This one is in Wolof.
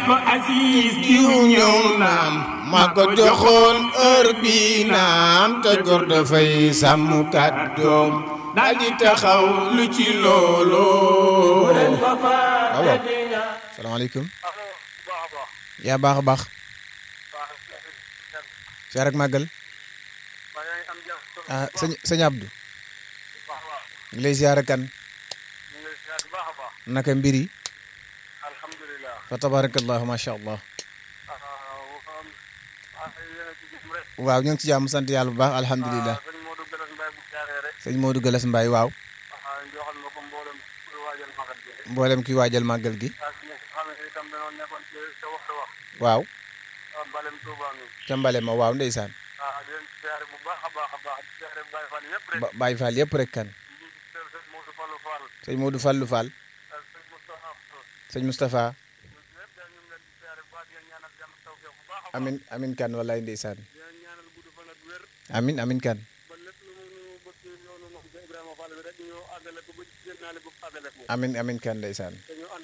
ko Aziz diw ñëw naam maa ko joxoon heure bi naam te góor dafay sàmm kàddoom daal di taxaw lu ci loolu waaw salaamaaleykum yaa baax a baax siyaar ak màggal ah sëñ sëñ Abdou ngi lay siyaar kan naka mbir yi fa tabarakallahu ma sha allah waaw ñu ngi ci jàmm sant yàlla bu baax alhamdulilah sëñ Modou Galas Mbaye waaw mboolem kuy waajal màggal gi waaw ca mbale ma waaw ndeysaan ba Baye Fall yëpp rek kan sëñ Modou Fallou Fall sëñ Moustapha amin amin kan wallaay ndeysaan amin amin kan amin amin kan ndeysaan